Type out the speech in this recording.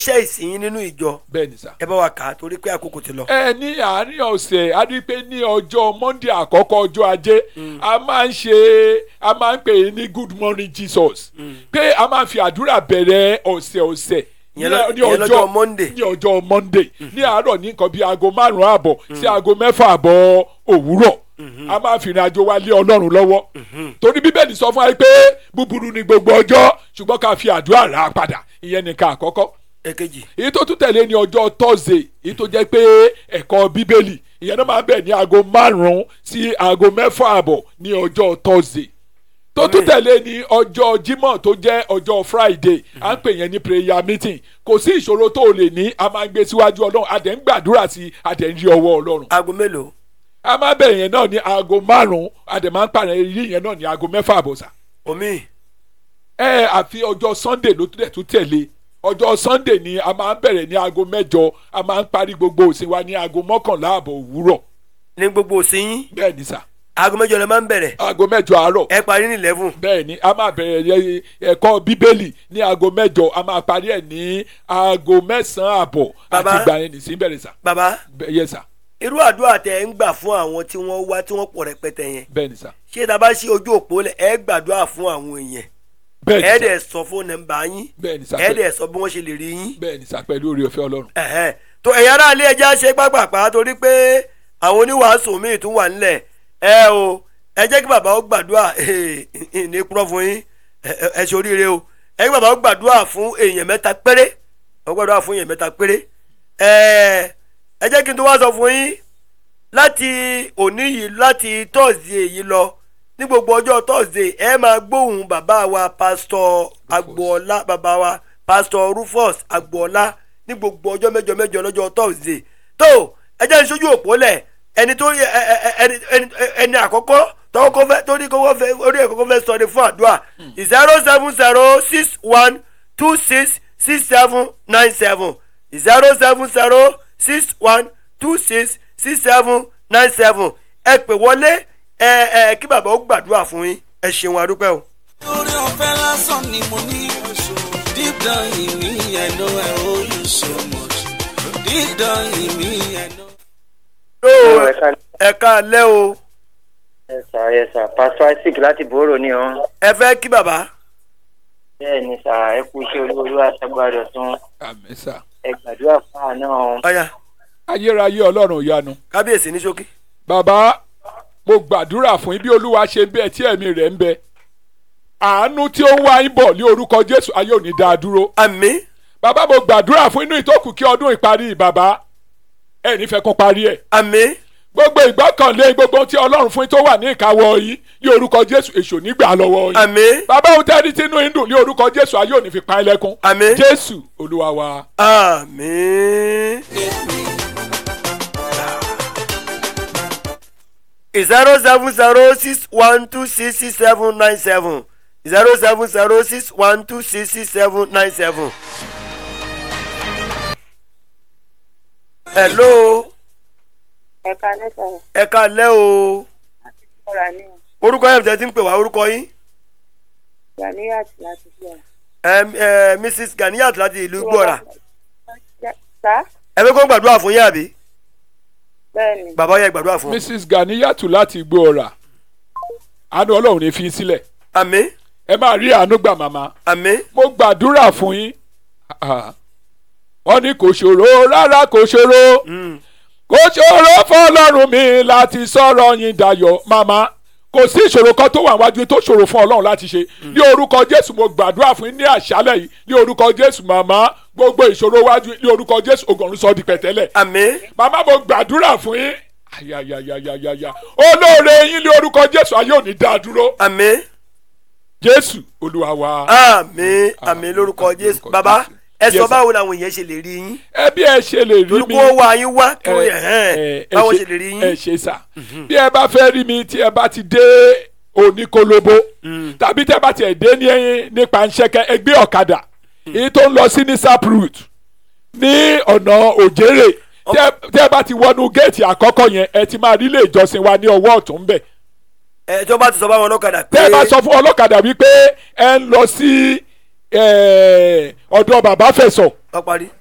iṣẹ́ ìsìn nínú ìjọ bẹ́ẹ̀ ni sà. ẹ bá wa kà á torí pé àkókò ti lọ. ẹ ní àárín ọ̀sẹ̀ a rí pé ní ọjọ́ monday àkọ́kọ́ ọjọ́ ajé a máa ń ṣe a máa ń pè é ní good morning jesus pé a máa ń fi àdúrà bẹ̀rẹ̀ ọ̀sẹ̀ ọ̀sẹ̀ Ìyẹn lọ- ìyẹn lọ́jọ́ Monday. ní ọjọ́ monday ní àárọ̀ ní nǹkan bíi aago márùn-ún àbọ̀ sí aago mẹ́fà àbọ̀ òwúrọ̀ a máa fi ìrìn àjò wa lé ọlọ́run lọ́wọ́ torí bíbélì sọ fún wa pé búburú ni gbogbo ọjọ́ ṣùgbọ́n ká fi àdúrà rà á padà ìyẹn nìkan àkọ́kọ́ èkejì èyí tó tún tẹ̀lé ní ọjọ́ thursday èyí tó jẹ́ pé ẹ̀kọ́ bíbélì ìyẹn náà máa ń bẹ̀ ní aago márùn-ún sí aago mẹ́fà àbọ̀ ní ọjọ́ thursday tó tún tẹ̀lé ní ọjọ́ jímọ̀ tó jẹ́ ọjọ́ friday à ń pè yẹn ní prayer meeting kò sí ìṣòro tó o lè ní a máa ń gbé síwájú ọlọ́run a dẹ̀ ń gbàdúrà sí a dẹ̀ ń rí ọwọ́ ọlọ́run aago mélòó a máa bẹ̀rẹ̀ yẹn náà ní aago márùn-ún a dẹ̀ máa ń pàrọ̀ yí yẹn náà ní aago mẹ́fà àbọ̀sà omi ẹ àfi ọjọ́ sunday ló tún dẹ̀ tún tẹ̀lé ọjọ́ sunday ni a máa ń bẹ̀rẹ̀ ní aago mẹ́jọ a máa ń parí gbogbo òsìn wa ní aago mọ́kànlá àbọ̀ òwúrọ̀ ní gbogbo òsín yín bẹ́ẹ̀ ni sà aago mẹ́jọ lẹ máa ń bẹ̀rẹ̀ aago mẹ́jọ àárọ̀ ẹ parí ní eleven bẹ́ẹ̀ ni a máa bẹ̀rẹ̀ yẹ- ẹ̀kọ́ bíbélì ní aago mẹ́jọ a máa parí ẹ̀ ní aago mẹ́sàn-án àbọ̀ àti Bàbá. ìgbà yẹn nìsín bẹ̀rẹ̀ sà baba Bẹ́ẹ̀- yẹ sà irú àdúrà tẹ ń gbà fún àwọn tí wọ́n wá tí wọ́n pọ̀ rẹpẹtẹ yẹn bẹ́ẹ̀ ni sà ṣé tá a bá ṣí ojú òpó lẹ ẹ gbàdúrà fún àwọn èèyàn bẹ́ẹ̀ ẹ ni sà dẹ̀ sọ fún nọ́mbà yín bẹ́ẹ̀ ni sà ẹ dẹ̀ sọ bí wọ́n ṣe lè rí yín bẹ́ẹ̀ ni sà pẹ̀lú oore ọ̀fẹ́ ọlọ́run ẹ̀hẹ́n. tó ẹ̀yin ará ilé ẹja ṣe pápápá torí pé àwọn oníwàásù míì tún wà nílẹ̀ ẹ o ẹ jẹ́ kí bàbá ó gbàdúrà ní kúrọ́ fún yín ẹ- ẹ- ẹ ṣe oríire o ẹ kí bàbá ó gbàdúrà fún èèyàn mẹ́ta péré ó gbàdúrà fún èèyàn mẹ́ta péré ẹ ẹ jẹ́ kí n tó wá sọ fún yín láti òní yìí láti tọ́sídẹ̀ẹ́ yìí lọ ní gbogbo ọjọ́ tọ́sídẹ̀ẹ́ ẹ máa gbóhùn bàbá wa pásítọ̀ agboola bàbá wa pásítọ̀ rufus agboola ní gbogbo ọjọ́ mẹ́jọ mẹ́jọ lọ́jọ́ tọ́sídẹ̀ẹ́ tó ẹ jẹ́ ìṣojú òpó lẹ̀ ẹni tó yẹ ẹ- ẹ- ẹ- ẹni ẹni- ẹni àkọ́kọ́ tọ́kọ́ fẹ́ torí kọ́kọ́ fẹ́ orí ẹ̀ kọ́kọ́ fẹ́ sọ ni fún àdúrà zero seven zero six one two six six seven nine seven zero seven zero six one two six six seven nine seven ẹ pè wọlé ẹ ẹ kí bàbá ó gbàdúrà fún yín ẹ ṣeun adúpẹ́ o. orí ọ̀fẹ́ lásán ni mo ní deep down in me I know I owe you so much deep down in me I know. Yóò, ẹ ká ẹ káalẹ́ o ẹ sà ẹ sà pásítọ̀ isaac láti bòrò ní ọ ẹ fẹ́ kí bàbá bẹ́ẹ̀ ni sà ẹ kú iṣẹ́ olúwolú aṣágbádọ tún àmín sà ẹ gbàdúrà fún àná ọ. ọ̀yà ayérayé ọlọ́run ìyanu kábíyèsí ní ṣókí. bàbá mo gbàdúrà fún yín bí olúwa ṣe ń bẹ tí ẹ̀mí rẹ̀ ń bẹ àánú tí ó ń wá yín bọ̀ ní orúkọ jésù ayé òní dá a dúró àmín bàbá mo gbàdúrà fún inú ìtókù kí ọdún ìparí bàbá ẹ̀ nífẹ̀ẹ́ kún parí ẹ̀ àmín gbogbo ìgbọ́kànlé gbogbo ohun tí ọlọ́run fún yín tó wà ní ìkáwọ́ yín ní orúkọ jésù èṣù nígbà lọ́wọ́ yín àmín bàbá òun tẹ́rí tínú yín dùn ní orúkọ jésù ayé òní fi pa ẹ́ lẹ́kún àmín jésù olúwa wa àmín. zero seven zero six one two six six seven nine seven zero seven zero six one two six six seven nine seven. hello ẹ̀ka lẹ́sà ẹ káalẹ́ o ọ̀rà ní orúkọ yẹn tẹ́ ti ń pè wá orúkọ yín ghaniyat láti fi hàn. Em, eh, mrs ganiyat láti ìlú gbọ́ra sá ẹ fẹ́ kó gbàdúrà fún yín àbí bẹ́ẹ̀ ni bàbá yẹn gbàdúrà fún mrs ganiyatu láti igbó ọ̀rà àánú ọlọ́run ní fi í sílẹ̀ àmín ẹ máa rí àánú gbà màmá àmín mo gbàdúrà fún yín Ah, wọ́n ní kò ṣòro rárá kò ṣòro kò ṣòro fọlọ́run mi láti sọ̀rọ̀ yín dayọ̀ màmá kò sí ìṣòro kan tó wà wájú tó ṣòro fún ọlọ́run láti ṣe ní orúkọ jésù mo gbàdúrà fún yín ní àṣálẹ̀ yìí ní orúkọ jésù màmá gbogbo ìṣòro wájú ní orúkọ jésù ògùnrún sọ di pẹ̀tẹ́lẹ̀ àmín màmá mo gbàdúrà fún yín ayayayayaya olóore yín ní orúkọ jésù ayé òní dá a dúró àmín jésù olúwa wa. àmín àmín lórúkọ jésù lórúkọ bàbá Jésù. ẹ sọ Yes, sir. báwo làwọn èèyàn ṣe lè rí yín ẹ bí ẹ ṣe lè rí torí mi kó wá yín wá kí wọ́n ẹ- yẹ hẹ́n ẹ- ẹ báwọn ṣe- ṣe lè rí ẹ yín ṣe sà bí ẹ bá fẹ́ rí mi tí ẹ bá ti dé oníkólóbó tàbí tẹ bá tiẹ̀ dé ní nípa ńṣẹ́kẹ́ ẹgbẹ́ ọ̀kadà èyí tó ń lọ sí ní saproot ní ọ̀nà òjèrè tẹ tẹ bá ti wọnú géètì àkọ́kọ́ yẹn ẹ ti máa rí ilé ìjọsìn wa ní ọwọ́ ọ̀tún bẹ̀ ẹ tí wọ́n bá ti sọ báwọn ọlọ́kadà pé tẹ bá sọ fún ọlọ́kadà wípé ẹ ń lọ sí eh, ọ̀dọ̀ bàbá fẹ̀sọ̀ ọ parí